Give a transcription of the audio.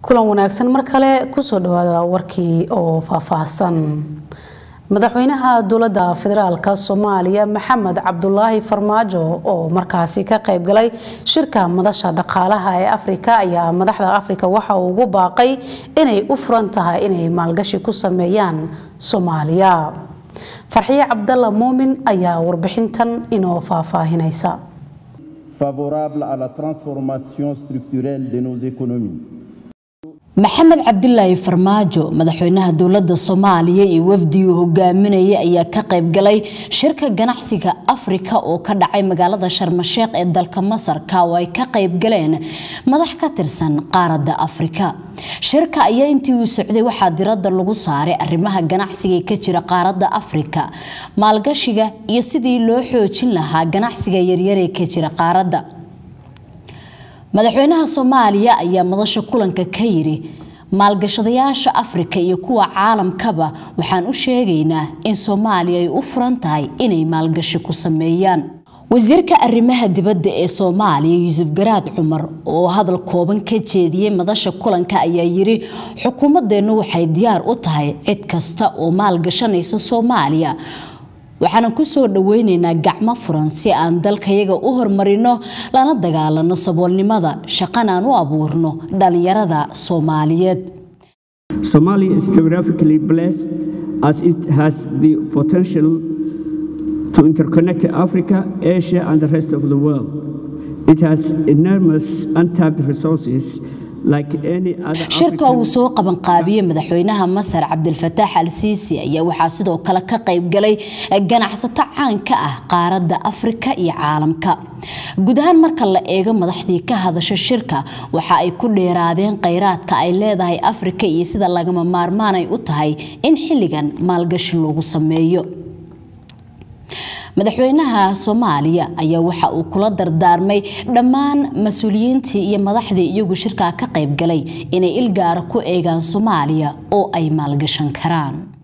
kulan wanaagsan mar kale kusoo dhawaada warkii oo faahfaahsan madaxweynaha dowladda federaalk soomaaliya maxamed cabdulaahi farmaajo oo markaasi ka qaybgalay shirka madasha dhaqaalaha ee afrika ayaa madaxda afrika waxa uu ugu baaqay inay u furan tahay inay maalgashi ku sameeyaan soomaaliya farxiye cabdalla muumin ayaa warbixintan inoo faahfaahinaysa favorable à la transformation structurelle de nos économies maxamed cabdilaahi farmaajo madaxweynaha dowladda soomaaliya iyo wafdigii hogaaminaya ayaa ka qaybgalay shirka ganacsiga afrika oo ka dhacay magaalada sharmasheekh ee dalka masarka oo ay ka qaybgaleen madax ka tirsan qaaradda afrika shirka ayaa intii uu socday waxaa diradda lagu saaray arrimaha ganacsiga ka jira qaaradda afrika maalgashiga iyo sidii loo xoojin lahaa ganacsiga yaryar ee ka jira qaaradda madaxweynaha soomaaliya ayaa madasha kulanka ka yiri maalgashadayaasha afrika iyo kuwa caalamkaba waxaan u sheegaynaa in soomaaliya ay u furan tahay inay maalgashi ku sameeyaan wasiirka arrimaha dibadda ee soomaaliya yuusuf garaad cumar oo hadal kooban ka jeediyey madasha kulanka ayaa yiri xukuumadeennu waxay diyaar u tahay cid kasta oo maalgashanaysa soomaaliya waxaanan kusoo dhaweyneynaa gacmo furan si aan dalkayaga u horumarino lana dagaalano saboolnimada shaqanaan u abuurno dhalinyarada soomaaliyeed Somalia is geographically blessed as it has the potential to interconnect Africa, Asia, and the rest of the world. It has enormous untapped resources shirka uu soo qabanqaabiyey madaxweynaha masar cabdilfataax al siisi ayaa waxaa sidoo kale ka qaybgalay ganacsato caan ka ah qaaradda afrika iyo caalamka guud ahaan marka la eego madaxdii ka hadasha shirka waxa ay ku dheeraadeen kheyraadka ay leedahay afrika iyo sida lagama maarmaan ay u tahay in xilligan maalgashi lagu sameeyo madaxweynaha soomaaliya ayaa waxa uu kula dardaarmay dhammaan mas-uuliyiintii iyo madaxdii iyagu shirkaa ka qaybgalay inay ilgaara ku eegaan soomaaliya oo ay maalgashan karaan